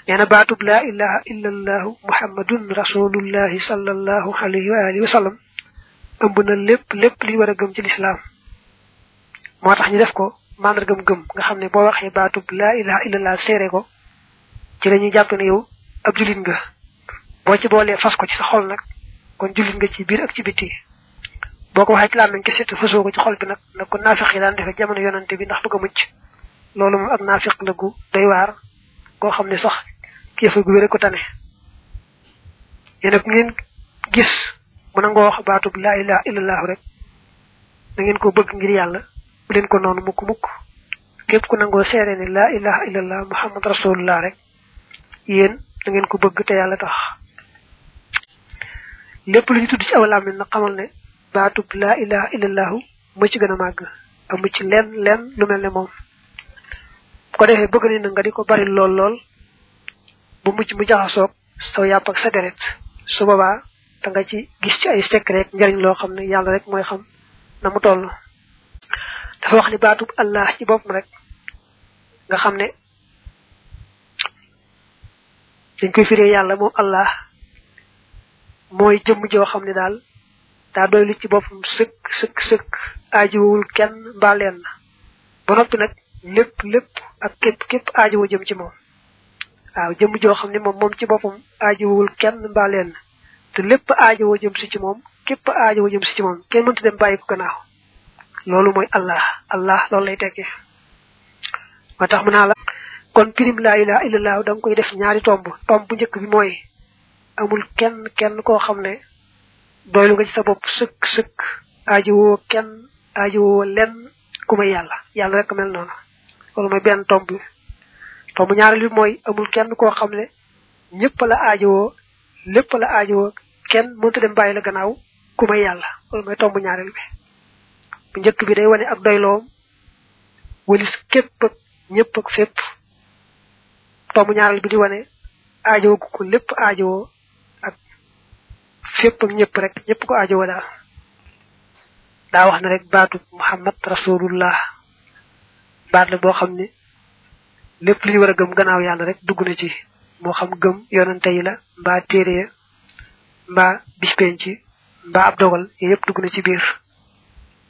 nee na baatub laa ilaha illa allahu muhammadun rasulullahi sallallahu alayhi wa alihi wa sallam ëmb na lépp lépp li war a gëm ci lislaam moo tax ñu def ko màndargam gëm nga xam ne boo waxee baatub laa ilaha illa allah seere ko ci la ñuy jàpp ne yow ab julit nga boo ci boolee fas ko ci sa xol nag kon julit nga ci biir ak ci bitti boo ko waxee ci làmmiñ kese te fasoo ko ci xol bi nag nag ko naafiq yi daan defee jamono yonante bi ndax bëgg a mucc loolu moom ak naafiq la gu doy waar koo xam ne sax kéefa gu wére ko tane yéen nag ngeen gis mu nangoo wax baatub laa ilaha illallah rek da ngeen ko bëgg ngir yàlla bu leen ko noonu mukk mukk képp ku nangoo seere ne laa ilaha illallah muhammad rasulullah rek yéen da ngeen ko bëgg te yàlla tax lépp lu ñu tudd ci aw làmmiñ nag xamal ne baatub laa ilaha illallahu mu ci gën a màgg amu ci lenn lenn lu mel ne moom bu ko defee bëgg ni na nga di ko bari lool lool bu mujj mu jaxasoog saw yàpp ak sa deret su boobaa da nga ci gis ci ay secret njariñ loo xam ne yàlla rek mooy xam na mu toll dafa wax ni baatub allah ci boppam rek nga xam ne dañ koy firee yàlla moom allah mooy jëmm joo xam ne daal daa doy lu ci boppam sëkk sëkk sëkk aajowul kenn mbaa leen na ba noppi nag lépp lépp ak képp képp aajowoo jëm ci moom waaw jëmm joo xam ne moom moom ci boppam aajowul kenn mbaa leen na te lépp aajowoo jëm si ci moom képp aajowoo jëm si ci moom kenn mënta dem bàyyi ko gannaaw loolu mooy allah allah loolu lay tekkee moo tax mu naa la kon pirim laa ilaha illallah da nga koy def ñaari tomb tomb bu njëkk bi mooy amul kenn kenn koo xam ne doylu nga ci sa bopp sëkk sëkk aajowoo kenn aajowoo lenn ku may yàlla yàlla rek mel noonu loolu mooy benn tomb bi tomb ñaareel bi mooy amul kenn koo xam ne ñëpp la aajowoo lépp la aajowoo kenn mënta dem bàyyi la gannaaw ku may yàlla loolu mooy tomb ñaareel bi bu njëkk bi day wane ak doyloom walis képp ak ñëpp ak fépp tomb ñaareel bi di wane aajowoo ko lépp aajowoo ak fépp ak ñëpp rek ñëpp ko aajowoo daal daa wax ne rek baatu muhammad rasulullah baat la boo xam ne lépp li ñu war a gëm gannaaw yàlla rek dugg na ci moo xam gëm yonante yi la mbaa téere mbaa bis penc mbaa ab dogal yooyu yëpp dugg na ci biir